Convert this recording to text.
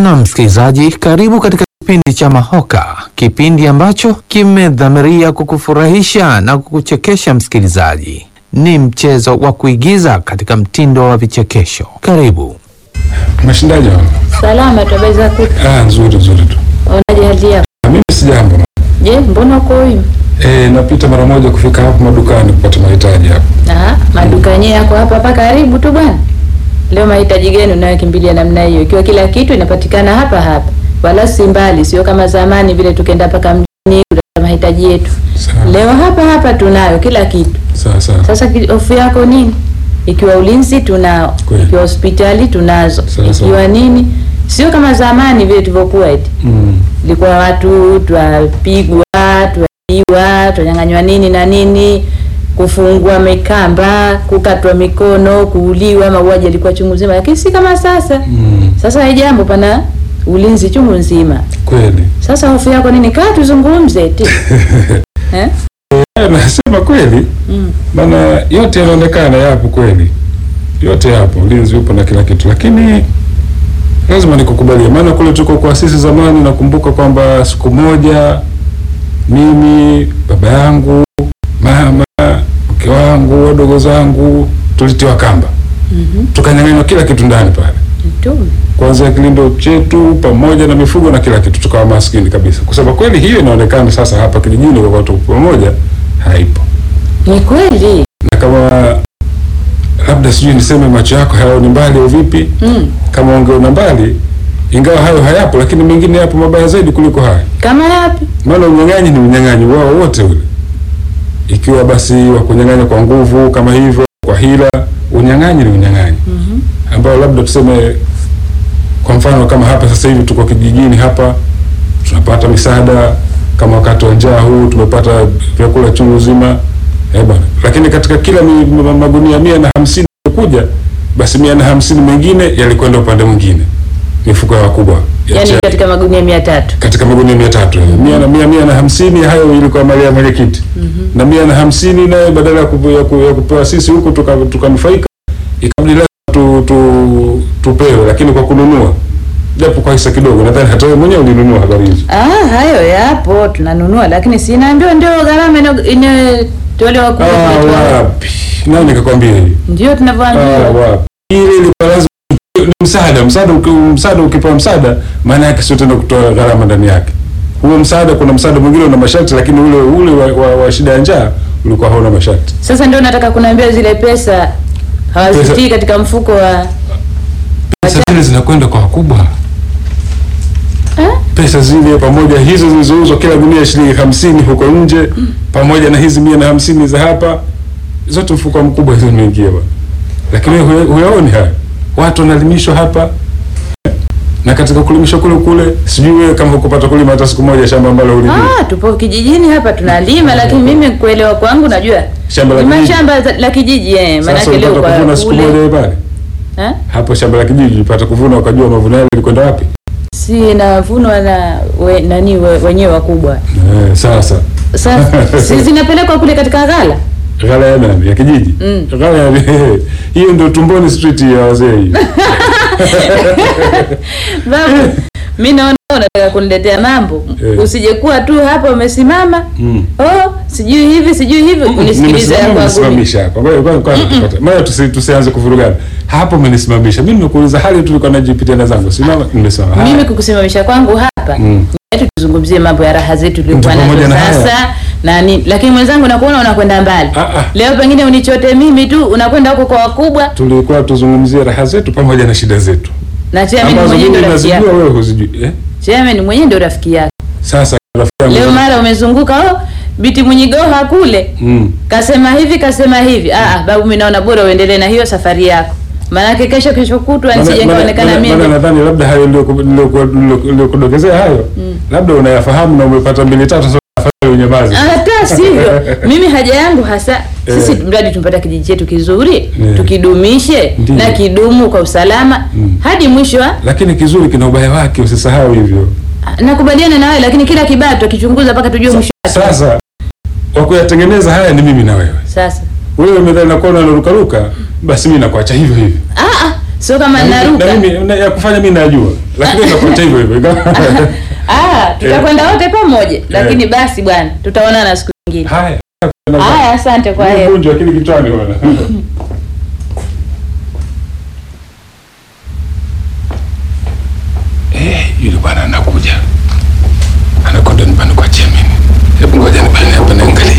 Na msikilizaji, karibu katika kipindi cha Mahoka, kipindi ambacho kimedhamiria kukufurahisha na kukuchekesha. Msikilizaji, ni mchezo wa kuigiza katika mtindo wa vichekesho. Karibu. Mashindaji wa? Salama tabeza kutu. Ah, nzuri nzuri tu. Unaje hali yako? Ah, Mimi si jambo. Je, mbona uko huyu? Eh, napita mara moja kufika hapo madukani kupata mahitaji hapo. Ah, maduka yenyewe yako hapa hapa karibu tu bwana. Leo mahitaji gani unayokimbilia namna hiyo? Ikiwa kila kitu inapatikana hapa hapa. Wala si mbali, sio kama zamani vile tukenda mpaka mjini kutafuta mahitaji yetu. Sawa. Leo hapa hapa tunayo kila kitu. Sawa sawa. Sasa ki- hofu yako nini? Ikiwa ulinzi tunao, Kweli. ikiwa hospitali tunazo, Sawa, ikiwa sawa. nini? Sio kama zamani vile tulivyokuwa eti. Mm. ilikuwa watu twapigwa twaiwa twanyang'anywa nini na nini kufungwa mikamba kukatwa mikono kuuliwa mauaji yalikuwa chungu nzima lakini si kama sasa Mm. sasa hii jambo pana ulinzi chungu nzima Kweli. sasa hofu yako nini kaa tuzungumze ti eh? Eh, nasema kweli. mm. Maana yote yanaonekana yapo kweli. Yote yapo, ulinzi upo na kila kitu. Lakini lazima nikukubalie. Maana kule tuko kwa sisi zamani nakumbuka kwamba siku moja mimi, baba yangu, mama, mke wangu, wadogo zangu tulitiwa kamba. mm Tukanyang'anywa kila kitu ndani pale. kuanzia kilindo chetu pamoja na mifugo na kila kitu, tukawa maskini kabisa. Kusema kweli, hiyo inaonekana sasa hapa kijijini kwa watu pamoja haipo, ni kweli na kama labda sijui niseme macho yako hayaoni mbali au vipi, mm. kama ungeona mbali, ingawa hayo hayapo, lakini mengine yapo mabaya zaidi kuliko haya. kama yapi Maana unyang'anyi ni unyang'anyi wao wote ule, ikiwa basi wa kunyang'anya kwa nguvu kama hivyo, kwa hila, unyang'anyi ni unyang'anyi mm ambao labda tuseme kwa mfano kama hapa sasa hivi tuko kijijini hapa tunapata misaada kama wakati wa njaa huu tumepata vyakula chungu zima eh bwana lakini katika kila mi, ma- magunia mia na hamsini kuja basi mia na hamsini mengine yalikwenda upande mwingine mifuko ya wakubwa ya yaani chai. katika magunia mia tatu katika magunia mia tatu mia na mia mia na hamsini hayo ilikuwa mali ya mwenyekiti na mia na hamsini naye badala ya, kupu, ya, ku, ya kupewa sisi huku tuka- tukanufaika ikabidi lazima tu, tu, tupewe lakini kwa kununua japo kwa hisa kidogo nadhani hata wewe mwenyewe ulinunua habari hizo ah, hayo yapo tunanunua lakini sinaambiwa ndio gharama ina- inatolewa kule ah, kwetu. wapi nani nikakwambia hivi ndio ah, tunavyoambiwa wapi ile ilikuwa lazima ni msaada msaada uki, msaada ukipewa msaada maana yake sio tena kutoa gharama ndani yake huo msaada kuna msaada mwingine una masharti lakini ule ule wa, wa, wa shida ya njaa ulikuwa hauna masharti sasa ndio nataka kunaambia zile pesa hawazitii katika mfuko wa pesa zile zinakwenda kwa wakubwa eh? pesa zile pamoja hizo zilizouzwa kila gunia shilingi hamsini huko nje pamoja na hizi mia na hamsini za hapa zote mfuko mkubwa hizo imeingia bwana lakini wewe huya- huyaoni haya watu wanalimishwa hapa eh, na katika kulimishwa kule kule sijui wewe kama hukupata kulima hata siku moja shamba ambalo ulilima ah, tupo kijijini hapa tunalima lakini mimi kuelewa kwangu najua Shamba la ni kijiji. mashamba za- la kijiji eh, sasa maanake leo ulipata kwa kuvuna siku moja kule wewe pale eh? hapo shamba la kijiji ulipata kuvuna ukajua mavuno yale yalikwenda wapi si navunwa na we, nani we, wenyewe wakubwa eh, sasa sasa si zinapelekwa kule katika ghala ghala ya nani ya kijiji Mm. ghala ya hiyo ndio tumboni street ya wazee hiyo babu mi naona unataka kuniletea mambo Eh. usijekuwa tu hapa umesimama Mm. oh sijui hivi sijui hivi unisikilize ya Nimesimama, kwangu umenisimamisha hapa. Ngoja kwanza kwanza tupate. Maana tusi, tusianze kuvurugana. Hapo umenisimamisha. Mimi nimekuuliza hali tu nilikuwa najipitia na zangu. Simama nimesimama. Haya. mimi kukusimamisha kwangu hapa Mm. yetu tuzungumzie mambo ya raha zetu tulikuwa Ndio, pamoja nazo na haya. sasa na nini lakini mwenzangu nakuona unakwenda mbali Ah, ah. leo pengine unichote mimi tu unakwenda huko kwa wakubwa Tulikuwa tuzungumzie raha zetu pamoja na shida zetu. na chairman Ambazo mwenyewe mimi ndio rafiki nazijua yako wewe huzijui. Eh? chairman mwenyewe ndio rafiki yako Sasa rafiki yangu. leo mara umezunguka oh biti mwenyigoha kule Mm. kasema hivi kasema hivi ah ah, babu mimi naona bora uendelee na hiyo safari yako maanake kesho kesho kutwa Maana- nisije maana- nikaonekana maana- maana mimi nadhani labda hayo ndio niliokudokezea hayo. Labda unayafahamu na umepata mbili tatu sasa afadhali unyamaze. hata sivyo mimi haja yangu hasa sisi Eh. mradi tumpata kijiji chetu kizuri Eh. tukidumishe Ndiyo. na kidumu kwa usalama Mm. hadi mwisho wa Lakini kizuri kina ubaya wake usisahau hivyo. nakubaliana na wewe lakini kila kibaya tukichunguza mpaka tujue mwisho wake. Sasa wa kuyatengeneza haya ni mimi na wewe. sasa Wewe umedhani nakuwa unarukaruka, basi mimi nakuacha hivyo hivyo. ah, ah, sio kama Na mimi- naruka. na mimi na- ya kufanya mimi najua, lakini nakuacha hivyo hivyo. Ah, tutakwenda wote pamoja, lakini basi bwana, tutaonana siku nyingine. Haya. Haya, asante kwa heri. Vunjwa akili kichwani bwana. Eh, yule bwana anakuja. Anakwenda nyumbani